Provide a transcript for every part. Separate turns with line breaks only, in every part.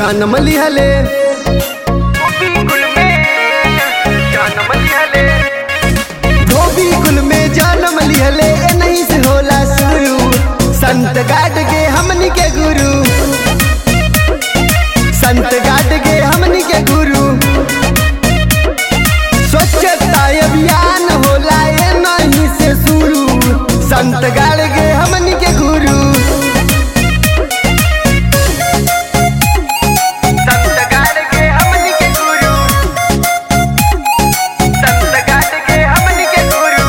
जन्म लिहले
कुल में जन्म लिहले
धोबी कुल में जन्म लिहले ए नहीं से होला शुरू संत गाट के हमनी के गुरु संत गाट के हमनी के गुरु स्वच्छता अभियान होला ए नहीं से शुरू संत गाड़ के हमनी के गुरु
संत गाड़ के हमनी के गुरु संत गाड़ के हमनी के गुरु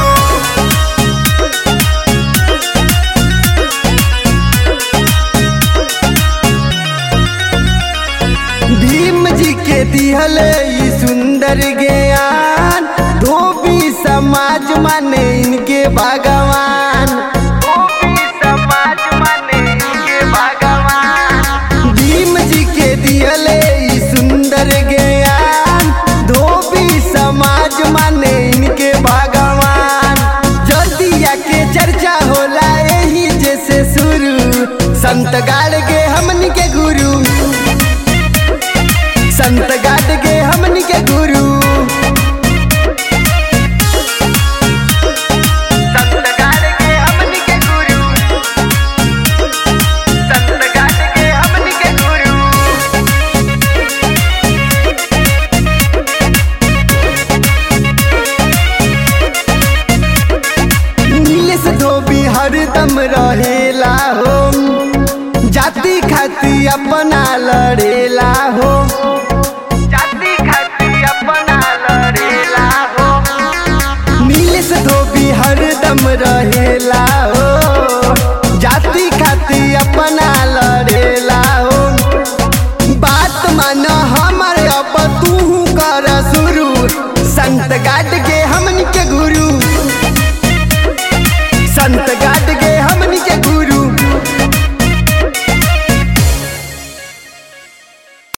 भीम जी के दिहले ई सुंदर ज्ञान धोबी समाज माने इनके भगवान
गोपी समाज माने के भगवान
भीम जी के दिहले ई सुंदर ज्ञान धोबी समाज माने इनके भगवान जदिया के चर्चा होला यही जैसे शुरू संत गाड़ के हमनी के गुरु संत गाड़ के हमनी के गुरु
संत गाड़ के हमनी के गुरु संत गाड़ के हमनी के गुरु
नीलेश धोबी हरदम रहेला हो जाति खाती अपना लड़ेला हो
जाति खाती अपना लड़ेला हो
नीलेश धोबी हरदम रहेला हो जाति खाती अपना लड़ेला हो बात मान हमर अब तू कर शुरू संत गाट के